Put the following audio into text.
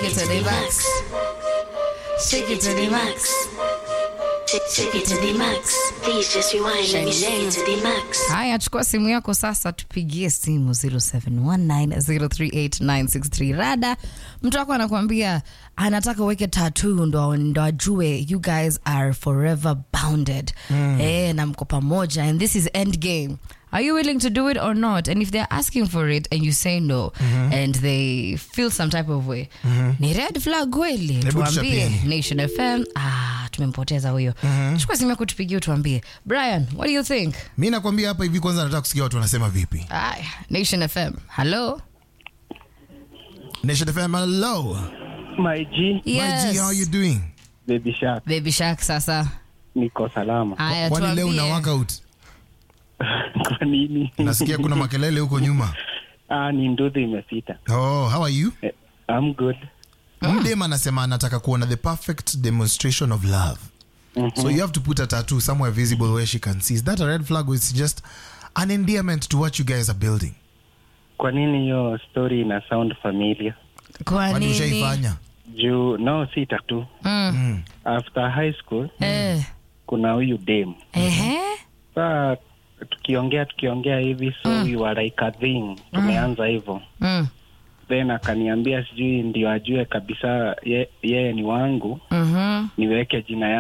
it to the max. Shake it to the max. Shake it to the max. Please just rewind. Let me shake it to the max. Haya, chukua simu yako sasa, tupigie simu 0719038963. Rada, mtu wako anakuambia anataka uweke tattoo ndo, ndo ajue you guys are forever bounded mm. eh, na mko pamoja and this is end game are you willing to do it or not and if they're asking for it and you say no and they feel some type of way ni red flag kweli Hebu tuambie tuchapieni. nation fm ah, tumempoteza huyo chukua simu yako tupigie utuambie brian what do you think mi nakwambia hapa hivi kwanza nataka kusikia watu wanasema vipi Aya, Nation FM. Hello? Nation FM, hello My G, Yes. My G, how you doing Baby Shark, Baby Shark sasa. niko salama. Aya, kwani leo una tuambie. workout Kwa nini? nasikia kuna makelele huko nyuma Ah, ni nduthi imepita. oh how are you Eh, I'm good. mdem anasema anataka kuona the perfect demonstration of love so you have to put a tattoo somewhere visible where she can see is that a red flag or it's just an endearment to what you guys are building Kwa nini hiyo story ina sound familiar? Kwa kwani nini? ushaifanya Juu no si tatu. Mm. After high school Eh. kuna huyu dem. Ehe. Saa tukiongea tukiongea hivi so we were like a thing. Tumeanza hivyo. Mm. Then akaniambia sijui ndio ajue kabisa ye- yeye ni wangu Mhm. niweke jina